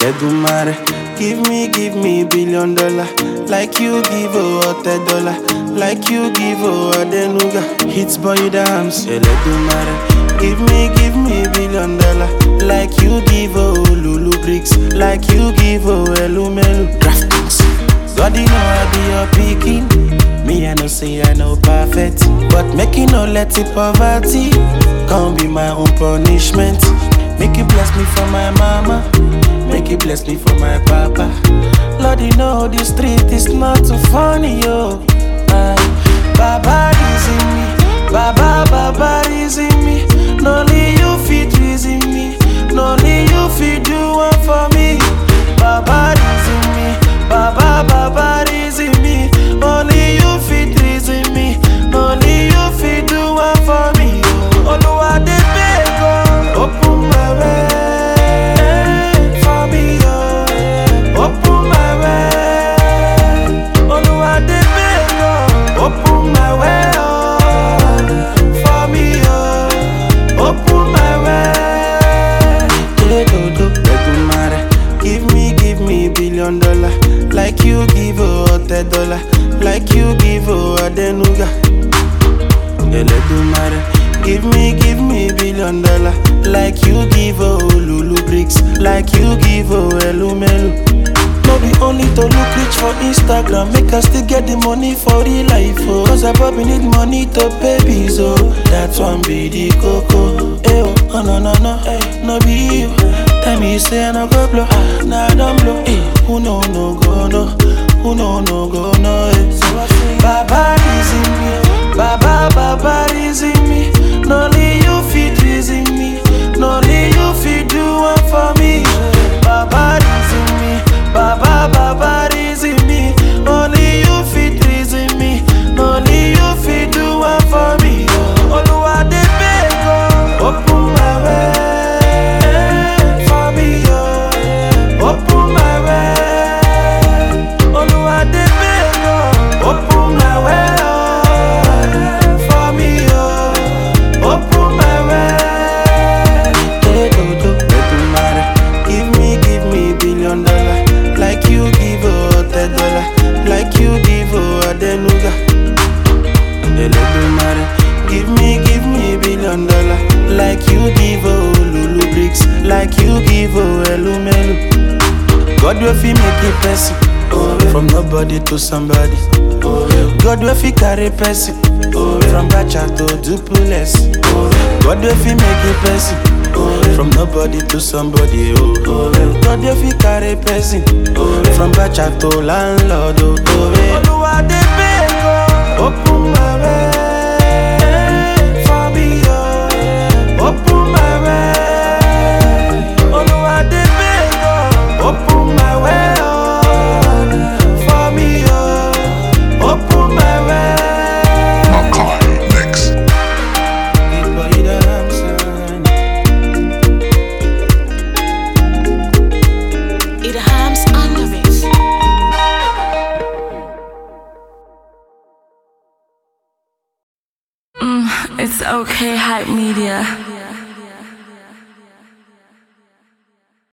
Edumare, give me, give me billion dollar. Like you give a dollar. Like you give a denuga. Hits boy dams. Edumare, give me, give me billion dollar. Like you give a lulu bricks. Like you give a elumelu. Draftings. God, you know I be your picking. Me, I know say I know perfect. But making no let it poverty. Can't be my own punishment. Make you bless me for my mama. Make you bless me for my papa. Lord, you know the street is not too funny, yo. Aye. Baba is in me. Baba, Baba is in me. No only you fit reason me. No only you fit do one for me. Baba is in me. Baba, Baba is in me. Only you fit reason me. Only you fit do one for me. yo. Oluwa dey beg oh. Open my way for me, oh. Open my way. Oluwa dey beg oh. Open my way, oh. For me, oh. Open my way. Hey, dodo, Edumare. Give me, give me billion dollar. Like you give a dollar. Like you give a denuga. Eledumare. Give me, give me billion dollar. Like you give a lulu bricks. Like you give a elumelu. No be only to look rich for Instagram. Make us still get the money for real life. Oh. Cause I probably need money to pay bills. Oh. That one be the coco. Eh, oh, oh, no, no, no. Eh, no be you. Tell me you say I no go blow. Ah, nah, I don't blow. Eh, who no, no go, no. Who no, no go, no. Eh. Baba is in me. Baba, Baba is in me. No only you fit reason me. No only you fit do one for me. Baba is in me. Baba, Baba is in me. Only you fit reason me. Only you fit do one for me. Oluwa dey beg oh. Open my way for me, oh. Open my way. Oluwa dey beg oh. Open my way, oh. For me, oh. Open my way. Hey, dodo, Edumare. Give me, give me billion dollar. Like you give a dollar. Like you give a denuga. Eledumare. Give me, give me billion dollar. Like you give a lulu bricks. Like you give a elumelu. God will fi make a person From nobody to somebody God will fi carry person From Bacha to Dupuless God will fi make a person From nobody to somebody oh. God will fi carry person From Bacha to landlord oh. Oluwa dey beg oh. Open my way for me oh. Open my way Oluwa dey beg oh. Open my way oh. For me oh. Open my way Makai Mix. Big boy Damson. It harms under it. It's okay, hype media.